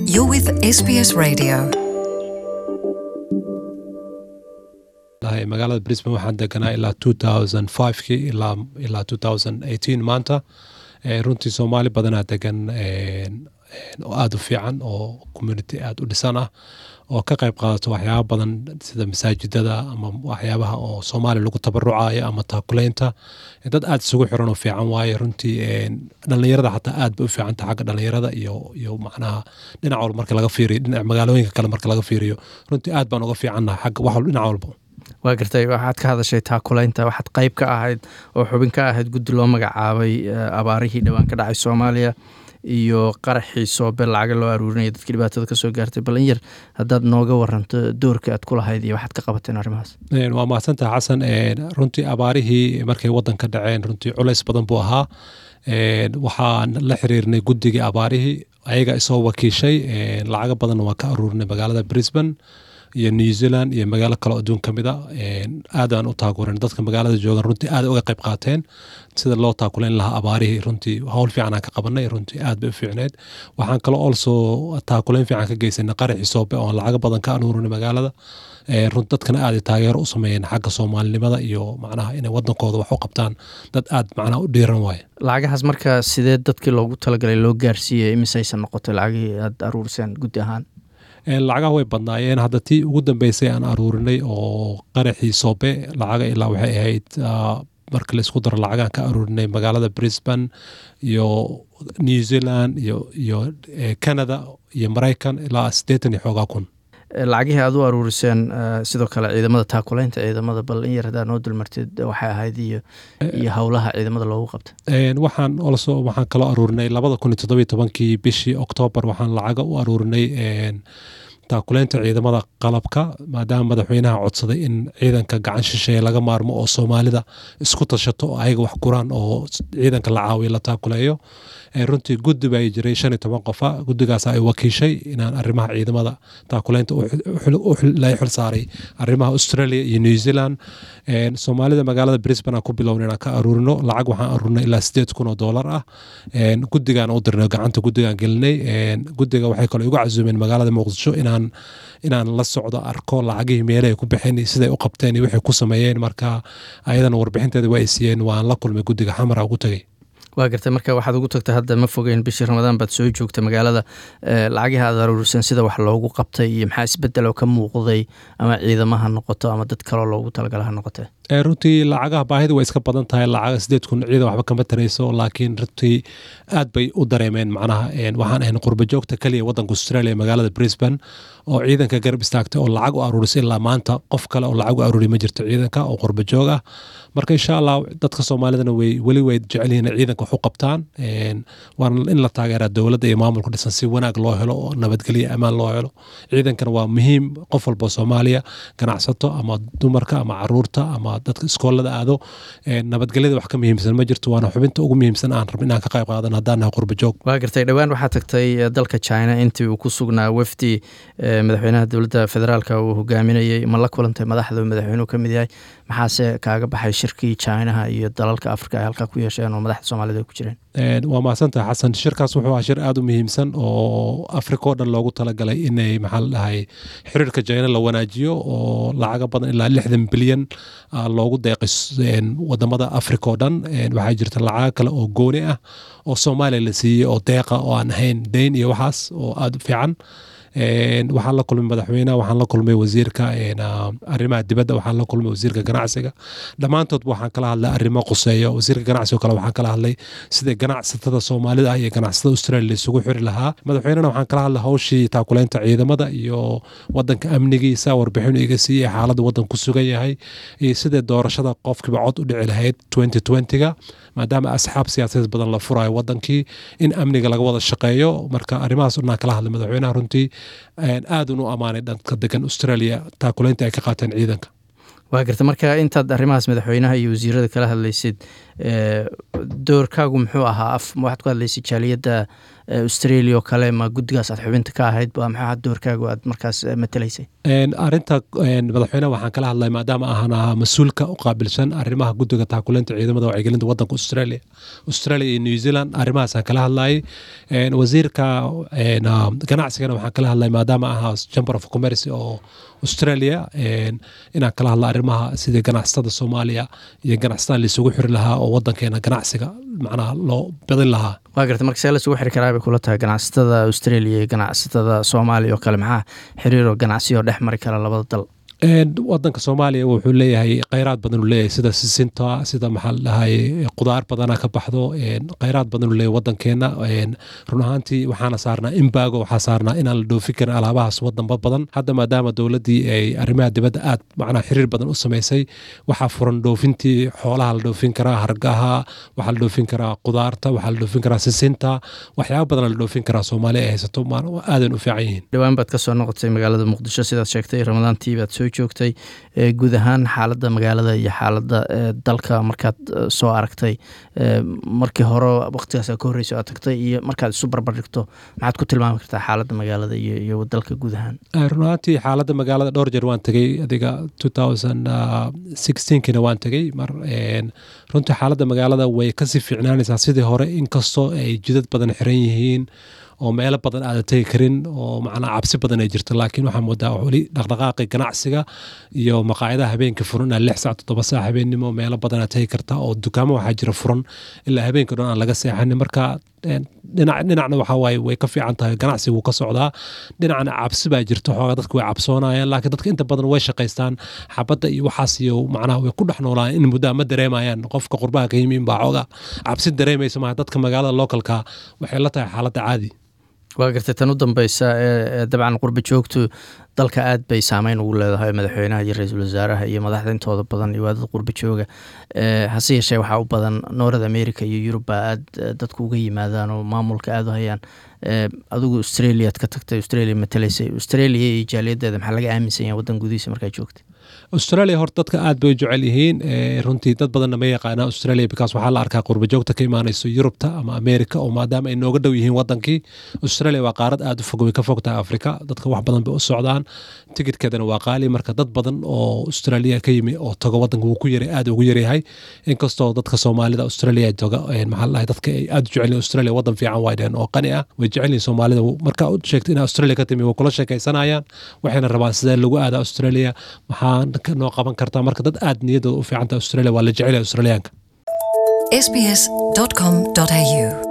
You're with SBS Radio. lahay magaalada brisbane waxaan deganaa ilaa 2005kii ilaa ilaa 2018 maanta Eh, runtii soomaali badanaa degan eh, oo aada u fiican oo community aada u dhisan ah oo ka qayb qaadato waxyaaba badan sida masaajidada ama waxyaabaha oo soomaali lagu tabarucayo ama taakuleynta Eh, dad aada isugu xiran oo fiican waaye runtii eh, dhallinyarada xataa aad bay u fiicanta xagga dhallinyarada iyo iyo macnaha dhinac walba marka laga fiiriyo dhinac magaalooyinka kale marka laga fiiriyo runtii aad baan uga fiicannahay xagga wax walba dhinac walba waa gartay waxaad ka hadashay taakulaynta waxaad qayb ka ahayd oo xubin ka ahayd guddi loo magacaabay eh, abaarihii dhowaan ka dhacay soomaaliya iyo qaraxii soobe lacaga loo aruurinaya dadkii dhibaatada kasoo gaartay bal in yar haddaad nooga waranto doorka aad ku lahayd iyo waxaad ka qabateen arrimahaas Een, waa mahadsantaha xasan Een, runtii abaarihii markay wadanka dhaceen runtii culays badan buu ahaa Een, waxaan la xiriirnay guddigii abaarihii ayaga isoo wakiishay Een, lacago badan waan ka aruurinay magaalada brisbane iyo new zealand iyo magaalo kale oo adduun ka mid a Een, aad aan u taakurin dadka magaalada joogan runtii aad uga qayb qaateen sida loo taakuleyn lahaa abaarihii runtii howl fiican aan ka qabanay runtii aad bay u fiicneed waxaan kaloo also taakuleyn fiican ka geysanay qaraxii soobe oon lacago badan ka aruurinay magaalada Ee, run dadkana aad ay taageero u sameeyeen xagga soomaalinimada iyo macnaha inay wadankooda wax u qabtaan dad aad macnaha u dhiiran waaye lacagahaas marka sidee dadkii loogu talagalay loo gaarsiiyey imisaysan noqotay lacagihii aad aruuriseen guddi ahaan Een, lacagaha way badnaayeen hadda tii ugu dambeysay aan aruurinay oo qaraxii soobe lacaga ilaa waxay ahayd ah, marka la isku daro lacagaan ka aruurinay magaalada brisbane iyo new zealand iyo iyo eh, canada iyo maraykan ilaa siddeetan iyo xoogaa kun Eh, lacagihii aad u aruuriseen eh, sidoo kale ciidamada taakulaynta ciidamada bal in yar haddaad noo dulmartid waxay ahayd iyo iyo howlaha ciidamada loogu qabtay Een, waxaan also waxaan kaloo aruurinay labada kun iyo toddobiyo tobankii bishii oktoobar waxaan lacaga u aruurinay een, taakuleynta ciidamada qalabka maadaama madaxweynaha codsaday in ciidanka gacan shisheeye laga maarmo oo soomaalida isku tashato oo ayaga wax guraan oo ciidanka la caawiyo la taakuleeyo Ee, runtii guddi baa jiray shan iyo toban qofa guddigaas ay wakiishay inaan arrimaha ciidamada taakuleynta u xil- u xil- u xil- la xil saaray arrimaha australia iyo new zealand Een, soomaalida magaalada brisbane aan ku bilownay inaan ka aruurino lacag waxaan aruurinay ilaa sideed kun oo doolar ah Een, guddigaan u dirnay gacanta guddigaan gelinay Een, guddiga waxay kaloo igu casuumeen magaalada muqdisho inaan inaan la socdo arko lacagihii meelahay ku baxeen iyo siday u qabteen iyo waxay ku sameeyeen marka ayadana warbixinteeda waa ay siiyeen waan la kulmay guddiga xamara ugu tegay waa gartay marka waxaad ugu tagtay hadda ma fogeyn bishii ramadaan baad soo joogta magaalada eh, lacagihii aad aruuriseen sida wax loogu qabtay iyo maxaa isbedeloo ka muuqday ama ciidamo ha noqoto ama dad kaloo loogu talagala ha noqotee Ee, runtii lacagaha baahida way iska badan tahay lacaga sideed kun ciidan waxba kama tarayso laakiin runtii aad bay u dareemeen macnaha een, waxaan ahayn qurba joogta kaliya wadanka australia magaalada brisbane oo ciidanka garab istaagtay oo lacag u aruurisay ilaa maanta qof kale oo lacag u aruuriy ma jirto ciidanka oo qurba joog ah marka insha allah dadka soomaalidana way weli way jecel yihiin inay ciidanka wax u qabtaan Een, waana in la taageeraa dowladda iyo maamulka dhisan si wanaag loo helo oo nabadgelyo amaan loo helo ciidankana waa muhiim qof walba oo soomaaliya ganacsato ama dumarka ama caruurta ama dadka iskoolada aado Een, nabadgelyada wax ka muhiimsan ma jirto waana xubinta ugu muhiimsan aan rabin inaan ka qayb qaadan haddaan nahay qurba joog waa gartay dhowaan waxaa tagtay eh, dalka china intii uu ku sugnaa wafdi eh, madaxweynaha dowladda federaalka uu hogaaminayey ma la kulantay madaxda uu madaxweynuhu ka mid yahay maxaase kaaga baxay shirkii chinaha iyo dalalka afrika ay halkaa ku yeesheen oo madaxda soomaalida ay ku jireen Een, waa mahadsantahay xasan shirkaas wuxuu ahaa shir aada u muhiimsan oo afrika oo dhan loogu talagalay inay maxaa la dhahay xiriirka jayna la wanaajiyo oo lacaga badan ilaa lixdan bilyan ah, loogu deeqay s- een, wadamada afrika oo dhan Een, waxaa jirta lacaga kale oo gooni ah oo soomaaliya la siiyey oo deeqa oo aan ahayn deyn iyo waxaas oo aada u fiican Een, waxaan la kulmay madaxweynaha waxaan la kulmay wasiirka een, ah, arrimaha dibadda waxaan la kulmay wasiirka ganacsiga dhammaantood waxaan kala hadlay arrimo quseeyo wasiirka ganacsiga kale waxaan kala hadlay sida ganacsatada soomaalida ah iyo ganacsatada australia la isugu xiri lahaa madaxweynena waxaan kala hadlay hawshii taakuleynta ciidamada iyo wadanka amnigiisa warbixin iga siiyey xaaladda wadanku sugan yahay iyo sidai doorashada qofkiiba cod u dhici lahayd 2020ga maadaama asxaab siyaasadeed badan la furayo wadankii in amniga laga wada shaqeeyo marka arrimahaas o dhan aan kala hadlay madaxweynaha runtii een, aad un u amaanay dadka degan australia taakuleynta ay ka qaateen ciidanka waa garta marka intaad arrimahaas madaxweynaha iyo wasiirada kala hadlaysid eh, doorkaagu muxuu ahaa af waxaad ku hadlaysay jaaliyadda australia oo kale ma guddigaas aad xubinta ka ahayd ba maxaa doorkaagu aad markaas matalaysay arinta madaxweyneha waxaan kala hadlay maadaama ahaan ahaa mas-uulka u qaabilsan arrimaha guddiga taakuleynta ciidamada wacyigelinta wadanka australia australia iyo new zealand arrimahaasaan kala hadlayay wasiirka ganacsigana waxaan kala hadlay maadaama ahaa chamber of commerce oo australia inaan kala hadla arrimaha sidii ganacsatada soomaaliya iyo ganacsatada laisugu xiri lahaa oo wadankeena ganacsiga macnaha loo badin lahaa waa garta marka see laisugu xiri karaa bay kula tahay ganacsatada australia iyo ganacsatada soomaaliya oo kale maxaa xiriiroo ganacsiyo dhex mari kara labada dal wadanka soomaaliya wuxuu leeyahay kheyraad badan uu leeyahay sida sisinta sida maxaa la dhahay qudaar badana ka baxdo kheyraad badan uu leeyahay wadankeena run ahaantii waxaana saarnaa imbago waxaa saarnaa inaan la dhoofin karin alaabahaas wadanba badan hadda maadaama dowladdii ay arrimaha dibadda aad macnaha xiriir badan u samaysay waxaa furan dhoofintii xoolaha la dhoofin karaa hargaha waxaa la dhoofin karaa qudaarta waxaa la dhoofin karaa sisinta waxyaaba badan la dhoofin karaa soomaaliya ay haysato aadan u fiican yihiin dhowaan baad kasoo noqotay magaalada muqdisho sidaad sheegtay ramadaantii baad soo joogtay guud ahaan xaaladda magaalada iyo xaaladda dalka markaad soo aragtay markii hore waqtigaas ka horreysa aad tagtay iyo markaad isu barbardhigto maxaad ku tilmaami kartaa xaaladda magaalada iyo dalka guud ahaan run ahaantii xaaladda magaalada dhowr jeer waan tegey adiga kina waan tegey mar runtii xaaladda magaalada way kasii fiicnaanaysaa sidii hore inkastoo ay jidad badan xiran yihiin oo meelo badan aada tegi karin oo macnaa cabsi badan ay jirto laakiin waxaa moodaa weli dhaqdhaqaaqi ganacsiga iyo maqaayadaha habeenka furan ilaa lix saac toddoba saac habeennimo meelo badan aad tegi karta oo dukaamo waxaa jira furan ilaa habeenka dhan aan laga seexanin marka dhinac dhinacna waxaa waaye way ka fiican tahay ganacsiga wuu ka socdaa dhinacna cabsi baa jirta xoogaa dadka way cabsoonayaan laakiin dadka inta badan way shaqaystaan xabadda iyo waxaas iyo macnaha way ku dhex noolaan in muddaa ma dareemayaan qofka qurbaha ka yimi inbaa xoogaa cabsi dareemaysa maaha dadka magaalada localka waxay la tahay xaaladda caadi waa gartay tan u dambeysa ee dabcan qurba joogtu dalka aad bay saameyn ugu leedahay madaxweynaha iyo ra-iisul wasaaraha iyo madaxda intooda badan iyo waa dad qurba jooga hase yeeshee waxaa u badan north america iyo yuruba aad dadku uga yimaadaan oo maamulka aada u hayaan adigu australiaad ka tagtay australia matalaysay australia iyo jaaliyaddeeda maxaa laga aaminsan yahay waddan gudihiisa markaa joogtay australia horta dadka aad bay u jecel yihiin runtii dad badanna ma yaqaana australia bikaas waxaa la arkaa qurbajoogta ka imaanayso yurubta ama america oo maadaama ay nooga dhow yihiin wadankii australia waa qaarad aad u fog way ka fog tahay africa dadka wax badan bay u socdaan tikidkeedana waa qaali marka dad badan oo australia ka yimi oo tago wadanka wuu ku yaray aad ugu yaryahay inkastoo dadka soomaalida australia toga maxaa la dadka ay aad u jecel yihin australia wadan fiican way dheheen oo qani ah way jecel yihin soomaalida marka u sheegta in australia ka timi way kula sheekaysanayaan waxayna rabaan sidee lagu aada australia maxaa noo qaban kartaa marka dad aad niyadooda u fiicanta australia waa la jecel yahay australiyaanka sbs.com.au